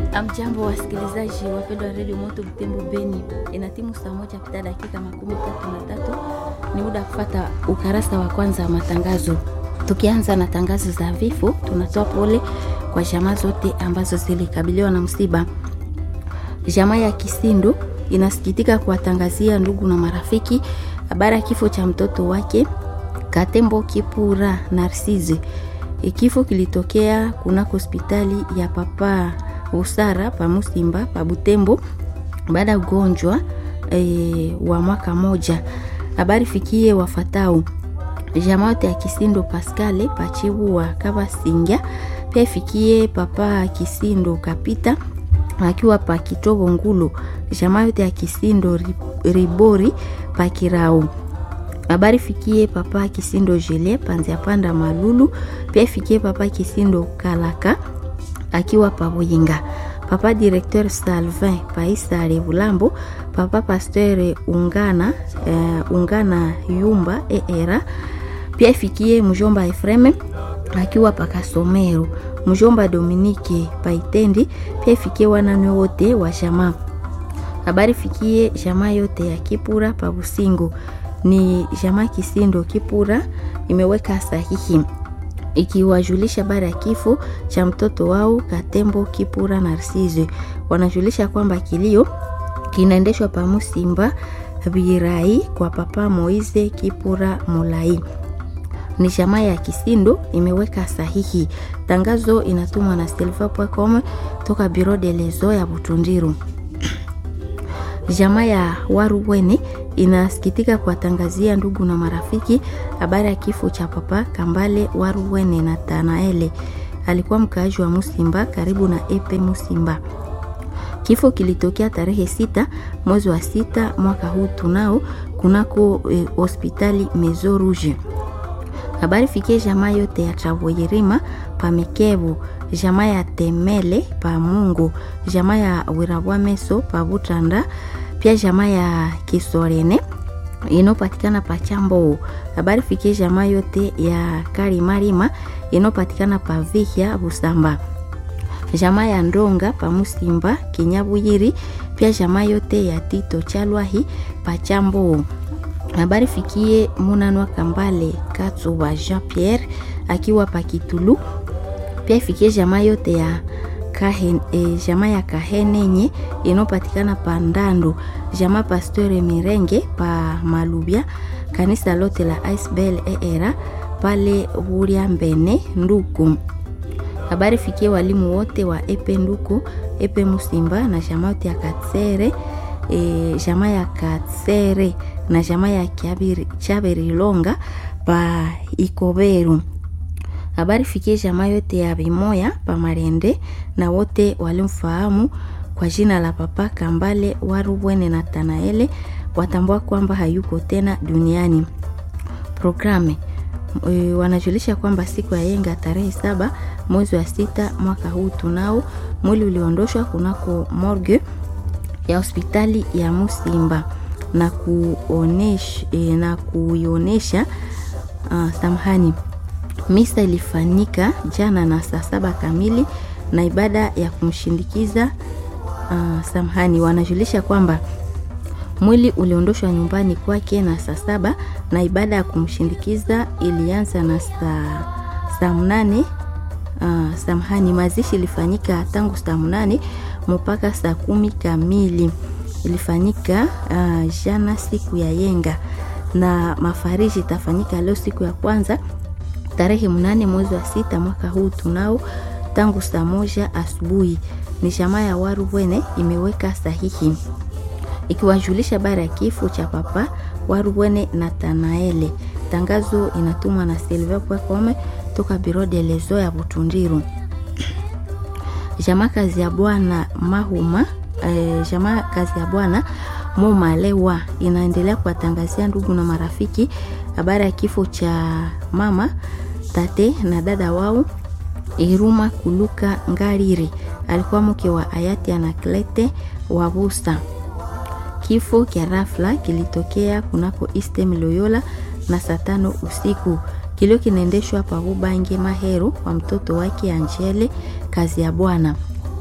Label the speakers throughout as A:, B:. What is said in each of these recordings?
A: Amjambo wasikilizaji wapendwa wa redio Moto Butembo Beni, ina timu saa moja pita dakika makumi tatu na tatu. Ni muda wa kufata ukarasa wa kwanza wa matangazo. Tukianza na tangazo za vifo, tunatoa pole kwa jamaa zote ambazo zilikabiliwa na msiba. Jamaa ya Kisindu inasikitika kuwatangazia ndugu na marafiki habari ya kifo cha mtoto wake Katembo Kipura Narcisse. Kifo kilitokea kunako hospitali ya Papa Usara pa Musimba pa Butembo baada ya ugonjwa e, wa mwaka moja. Habari fikie wafatao jamaa yote ya Kisindo Pascale pachibu wa Kabasinga, pia ifikie papa Kisindo Kapita akiwa pa Kitobo Ngulu, jamaa yote ya Kisindo Ribori pa Kirau habari fikie papa Kisindo Jele panzia panda Malulu, pia ifikie papa Kisindo Kalaka akiwa pa Buyinga, papa directeur Salvin Paisa Revulambo, papa pasteur Ungana uh, Ungana Yumba eera, pia ifikie mjomba Efreme akiwa pa Kasomero, mjomba Dominike Paitendi, pia ifikie wananwe wote wa jamaa. Habari fikie jamaa yote ya Kipura pa Busingo ni jamaa Kisindo Kipura imeweka sahihi ikiwajulisha habari ya kifo cha mtoto wao Katembo Kipura Narcisse. Wanajulisha kwamba kilio kinaendeshwa pa Musimba Birai kwa papa Moize Kipura Molai. Ni jamaa ya Kisindo imeweka sahihi. Tangazo inatumwa na silva.com toka Biro de Lezo ya Butundiru. Jamaa ya Waruwene inasikitika kuwatangazia ndugu na marafiki habari ya kifo cha papa Kambale Waruwene na Tanaele. Alikuwa mkaaji wa Musimba karibu na Epe Musimba. Kifo kilitokea tarehe sita mwezi wa sita mwaka huu tunao kunako eh, hospitali Mezo Rouge. Habari fikie jamaa yote ya Travoyerima pa Mikebu, jamaa ya Temele pa Mungu, jamaa ya Wirabwa Meso pa Butanda, pia jamaa ya Kisorene inopatikana pa Chambo. Habari fikie jamaa yote ya Karimarima inopatikana pa Vihya Busamba, jamaa ya Ndonga pa Musimba Kinyabuyiri, pia jamaa yote ya Tito Chalwahi pa Chambo habari fikie Munanwa Kambale Katsuba Jean Pierre akiwa Pakitulu. Pia ifikie jamaa yote ya Kahen, e, jamaa ya Kahenenye inopatikana pa Ndandu, jamaa Pasteur Mirenge pa Malubya, kanisa lote la Isbel era pale Huria Mbene Nduku. Habari fikie walimu wote wa Epe Nduku, Epe Musimba na jamaa yote ya Katsere e, jamaa ya Katsere na jamaa ya Chaberilonga pa Ikoberu. Habari fikie jamaa yote ya Bimoya pa Marende na wote walimfahamu kwa jina la Papa Kambale Warubwene na Tanaele watambua kwamba hayuko tena duniani. Programe e, wanajulisha kwamba siku ya yenga tarehe saba mwezi wa sita mwaka huu tunao mwili uliondoshwa kunako morgue ya hospitali ya Musimba na kuonesha, e, na kuionesha uh, samahani. Misa ilifanyika jana na saa saba kamili na ibada ya kumshindikiza uh, samahani. Wanajulisha kwamba mwili uliondoshwa nyumbani kwake na saa saba na ibada ya kumshindikiza ilianza na saa saa mnane uh, samahani. Mazishi ilifanyika tangu saa mnane mpaka saa kumi kamili ilifanyika uh, jana siku ya yenga na mafariji itafanyika leo siku ya kwanza tarehe mnane mwezi wa sita mwaka huu tunao tangu saa moja asubuhi. Ni jamaa ya Warubwene imeweka sahihi ikiwajulisha habari ya kifo cha papa Warubwene na Tanaele. Tangazo inatumwa na silva.com toka Biro de Lezo ya Butundiru. Jamaa kazi ya bwana Mahuma E, jamaa kazi ya bwana Momalewa inaendelea kuwatangazia ndugu na marafiki habari ya kifo cha mama tate na dada wao Iruma Kuluka Ngariri, alikuwa mke wa hayati Anaklete Wabusa. Kifo kya rafla kilitokea kunako Eastern Loyola na saa tano usiku. Kilio kinaendeshwa pa Bubange Mahero kwa mtoto wake Angele kazi ya bwana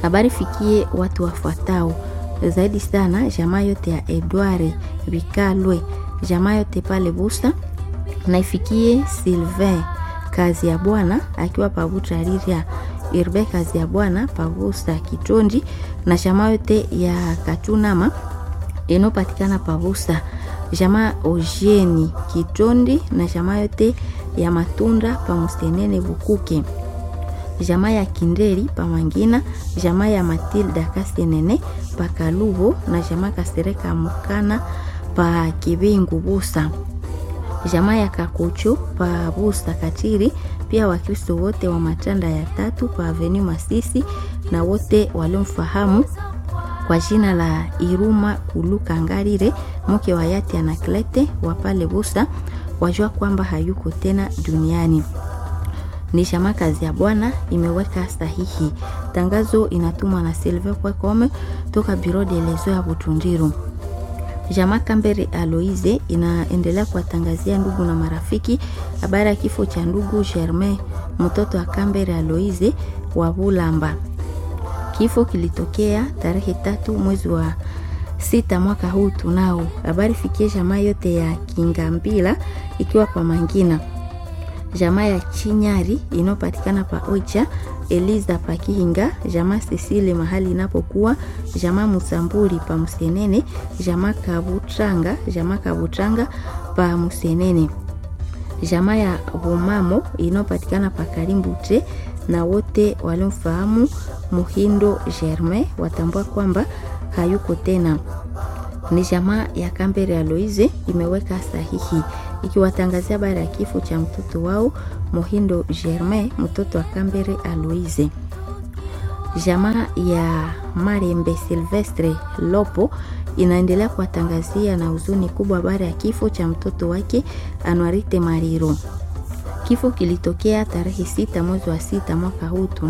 A: Habari fikie watu wafuatao zaidi sana jamaa yote ya Edward Bikalwe, jamaa yote pale Busa, na ifikie Sylvain kazi ya bwana akiwa pabuta riria Irbe kazi ya bwana pabusa Kitondi, na jamaa yote ya Katunama inopatikana pabusa jamaa Ojeni Kitondi, na jamaa yote ya Matunda pamustenene Bukuke jamaa ya Kinderi pamangina jamaa ya Matilda Kasenene pa Kalubo na jamaa Kasereka Mukana pa Kibingu Busa jamaa ya Kakuchu pa Busa Katiri. Pia Wakristo wote wa matanda ya tatu pa Aveni Masisi na wote waliomfahamu kwa jina la Iruma Kuluka Ngarire mke wa Yati Anaklete wa pale Busa wajua kwamba hayuko tena duniani ni jamaa kazi ya bwana imeweka sahihi. Tangazo inatumwa na Silver Kwekome toka Biro de Lezo ya Butundiru. Jamaa Kambere Aloise inaendelea kuwatangazia ndugu na marafiki habari ya kifo cha ndugu Germain mtoto wa Kambere Aloise wa Bulamba. Kifo kilitokea tarehe tatu mwezi wa sita mwaka huu tunao. Habari fikie jamaa yote ya Kingambila ikiwa kwa Mangina jamaa ya Chinyari inayopatikana pa Ocha Eliza pa Kihinga, jamaa Sisile mahali inapokuwa, jamaa Musamburi pa Musenene, jamaa Kabutranga, jamaa Kabutranga pa Musenene, jamaa ya Bomamo inayopatikana pa Karimbute, na wote waliomfahamu Muhindo Germain watambua kwamba hayuko tena. Ni jamaa ya Kambere Aloise imeweka sahihi ikiwatangazia habari ya kifo cha mtoto wao Mohindo Germain, mtoto wa Kambere Aloise. Jamaa ya Marembe Silvestre Lopo inaendelea kuwatangazia na huzuni kubwa habari ya kifo cha mtoto wake Anwarite Mariro. Kifo kilitokea tarehe sita mwezi wa sita mwaka huu.